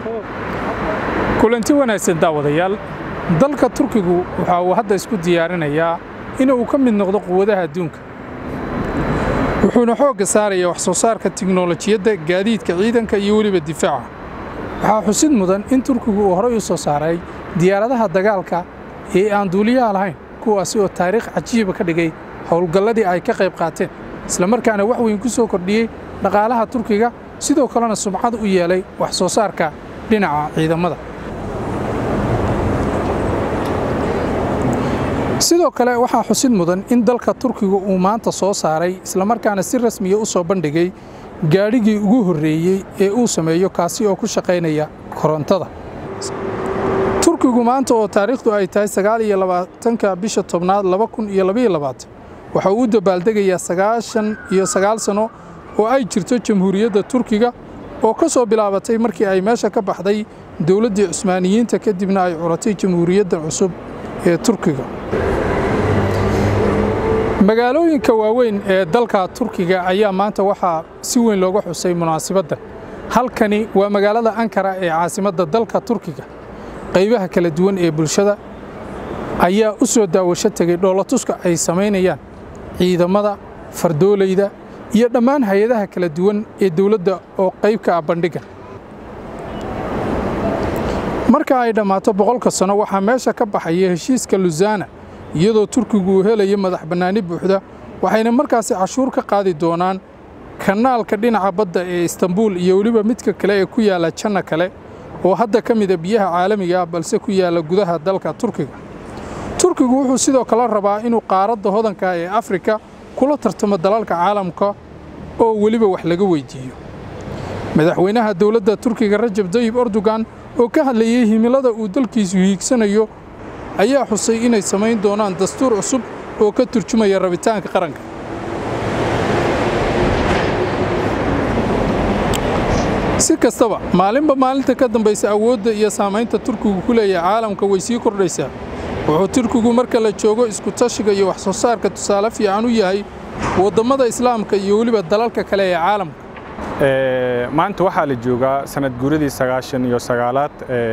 kulanti wanaagsan daawadayaal dalka turkigu waxa uu hadda isku diyaarinayaa inuu ka mid noqdo quwadaha adduunka wuxuuna xoogga saarayaa wax soo saarka tiknolojiyadda gaadiidka ciidanka iyo weliba difaaca waxaa xusid mudan in turkigu uu horey u soo saaray diyaaradaha dagaalka ee aan duuliyaha lahayn kuwaasi oo taariikh cajiiba ka dhigay howlgalladii ay ka qayb qaateen islamarkaana wax weyn ku soo kordhiyey dhaqaalaha turkiga sidoo kalena sumcad u yeelay wax soo saarka dhinaca ciidamada sidoo kale waxaa xusid mudan in dalka turkiga uu maanta soo saaray islamarkaana si rasmiya u soo bandhigay gaadhigii ugu horreeyey ee uu sameeyo kaasi oo ku shaqaynaya korontada turkigu maanta oo taariikhdu ay tahay sagaal iyo labaatanka bisha tobnaad laba kun iyo labaiyo labaatan waxa uu u dabaaldegayaa sagaashan iyo sagaal sano oo ay jirto jamhuuriyadda turkiga oo ka soo bilaabatay markii ay meesha ka baxday dowladdii cusmaaniyiinta kadibna ay curatay jamhuuriyadda cusub ee turkiga magaalooyinka waaweyn ee dalka turkiga ayaa maanta waxaa si weyn looga xusay munaasabaddan halkani waa magaalada ankara ee caasimadda dalka turkiga qaybaha kala duwan ee bulshada ayaa u soo daawasho tegey dhoolatuska ay samaynayaan ciidamada fardoolayda iyo dhammaan hay-adaha kala duwan ee dowladda oo qayb ka ah bandhigga marka ay dhammaato boqolka sano waxaa meesha ka baxaya heshiiska lusana iyadoo turkigu uu helayo madax bannaani buuxda waxayna markaasi cashuur ka qaadi doonaan kanaalka dhinaca badda ee istanbuul iyo weliba midka kale ee ku yaalla janna kale oo hadda ka mida biyaha caalamiga ah balse ku yaalla gudaha dalka turkiga turkigu wuxuu sidoo kale rabaa inuu qaaradda hodanka ee afrika kula tartamo dalalka caalamka oo weliba wax laga weyddiiyo madaxweynaha dowladda turkiga rajab dayib erdogan oo ka hadlayey himilada uu dalkiisu hiigsanayo ayaa xusay inay samayn doonaan dastuur cusub oo ka turjumaya rabitaanka qaranka si kastaba maalinba maalinta ka dambaysa awoodda iyo saamaynta turkigu ku leeyahay caalamka way sii kordhaysaa wuxuu turkigu marka la joogo isku-tashiga iyo wax soo saarka tusaale fiican u yahay wadammada islaamka iyo weliba dalalka kale ee caalamka maanta waxaa la joogaa sanad guuradii sagaashan iyo sagaalaad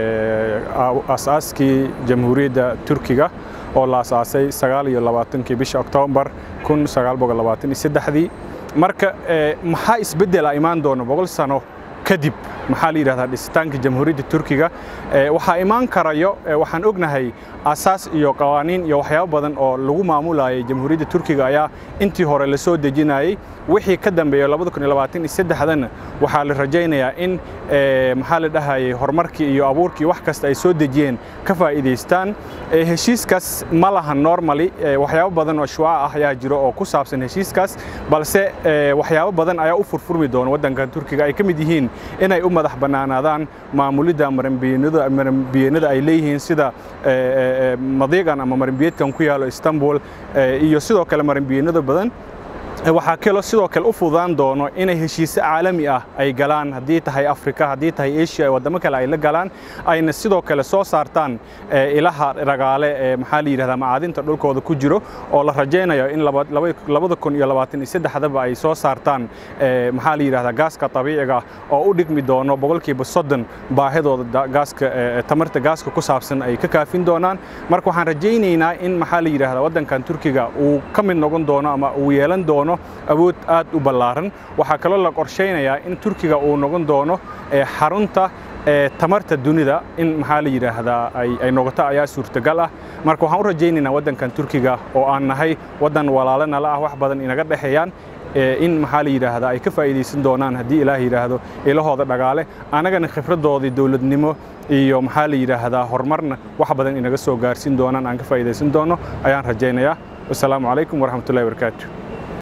asaaskii jamhuuriyadda turkiga oo la asaasay sagaal iyo labaatankii bisha oktoobar kun sagaal boqol labaatan iyo saddexdii marka maxaa isbeddela imaan doona boqol sano kadib maxaa la yidhahdaa dhisitaanka jamhuuriyadda turkiga waxaa imaan karayo waxaan ognahay asaas iyo qawaaniin iyo waxyaabo badan oo lagu maamulayay jamhuuriyadda turkiga ayaa intii hore la soo dejinayay wixii ka dambeeya dana waxaa la rajaynayaa in maxaa la dhahayay horumarkii iyo abuurkii wax kasta ay soo dejiyeen ka faa'iidaystaan heshiiskaas ma laha normally waxyaabo badan oo shuwaca ah ayaa jiro oo ku saabsan heshiiskaas balse waxyaabo badan ayaa u furfurmi doona waddankan turkiga ay ka mid yihiin inay u madax bannaanaadaan maamulidda maranbiyeennada ay leeyihiin sida madiiqan ama maranbiyeedkan ku yaalo istanbul iyo sidoo kale maranbiyeennada badan waxaa kaloo sidoo kale u fududaan doono inay heshiise caalami ah ay galaan haddii tahay afrika haddii tahay asia waddamo kale ay la galaan ayna sidoo kale soo saartaan ilaha ragaale ee maxaa la yidhahdaa macaadinta dhulkooda ku jiro oo la rajaynayo in labada kun iyo labaatan iyo saddexdaba ay soo saartaan maxaa la yidhahdaa gaaska dabiiciga oo u dhigmi doono boqolkiiba soddon baahidooda gaaska tamarta gaaska ku saabsan ay ka kaafin doonaan marka waxaan rajaynaynaa in maxaa la yidhahdaa waddankan turkiga uu ka mid noqon doono ama uu yeelan doono awood aad u ballaaran waxaa kaloo la qorshaynayaa in turkiga uu noqon doono xarunta tamarta dunida in maxaa la yidhaahdaa ay noqoto ayaa suurtagal ah marka waxaan u rajaynaynaa waddankan turkiga oo aan nahay waddan walaalo nala ah wax badan inaga dhexeeyaan in maxaa la yidhaahdaa ay ka faa'iidaysan doonaan haddii ilaah yidhaahdo ilahooda dhagaale annagana khibradoodii dowladnimo iyo maxaa la yidhaahdaa horumarna wax badan inaga soo gaarsiin doonaan aan ka faa'iidaysan doono ayaan rajaynayaa wasalaamu calaykum waraxmatullahi wabarakaatu